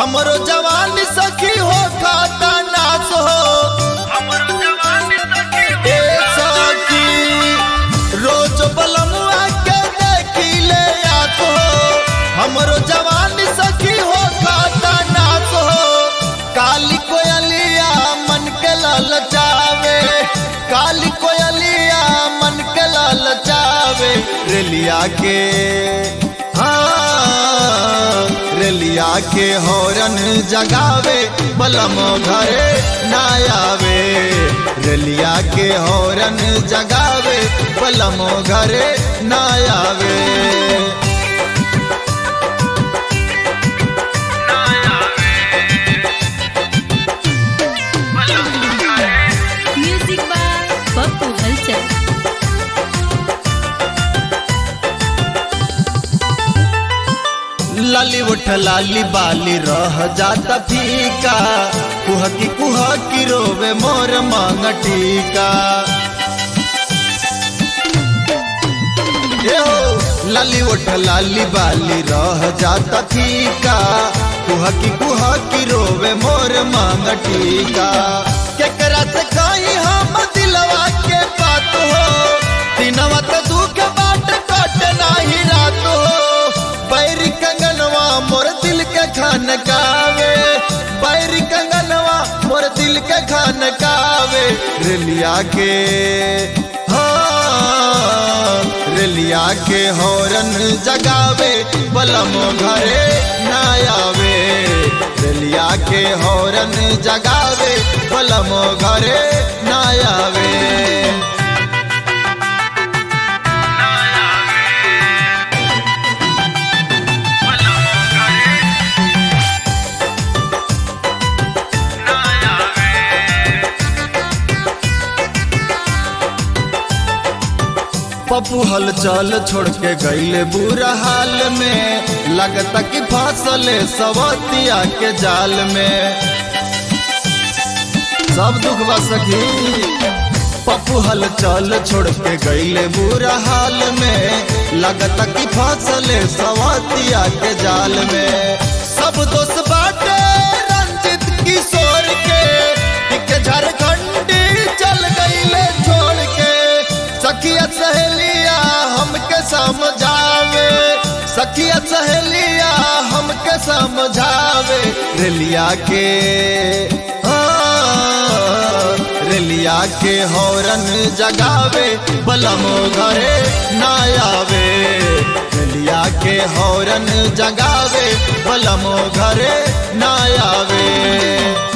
हमरो जवानी सखी हो खाता नाच हो ए सखी रोज बलमुआ के देखिले आत हो हमरो जवानी सखी हो खाता नाच हो काली कोयलिया मन के ललचावे काली कोयलिया मन के ललचावे रेलिया के हाँ रेलिया के हौरन जगावे बलम घरे ना आवे रेलिया के हौरन जगावे बलम घरे ना आवे म्यूजिक बाय पप्पू हलचल लाली उठ लाली बाली रह जाता फीका कुहकी कुहकी रोवे मोर मांग टीका ए हो लाली उठ लाली बाली रह जाता फीका कुहकी कुहकी रोवे मोर मांग टीका केकरा से कहीं हम दिलवा के बात हो दिनवा तो दुख बाट कट नाही रात हो बैरी कंगनवा मोर दिल के खान कावे बैरी कंगनवा मोर दिल के खान कावे रेलिया के हाँ रेलिया के हौरन जगावे बलमो घरे ना आवे रेलिया के हौरन जगावे बलमो घरे ना आवे पप्पू हल चल छोड़ के गईले बुरा हाल में लगता कि फसले सवतिया के जाल में सब दुख बा सखी पप्पू हल चल छोड़ के गईले बुरा हाल में लगता कि फसले सवतिया के जाल में सब दोस्त बाटे रंजित किशोर के एक झारखंडी चल गईले छोड़ के सखिया सहेलिया हमके समझावे सखिया सहेलिया हमके समझावे रेलिया के हाँ, रेलिया के हौरन जगावे बलमो घरे ना आवे रेलिया के हौरन जगावे बलमो घरे ना आवे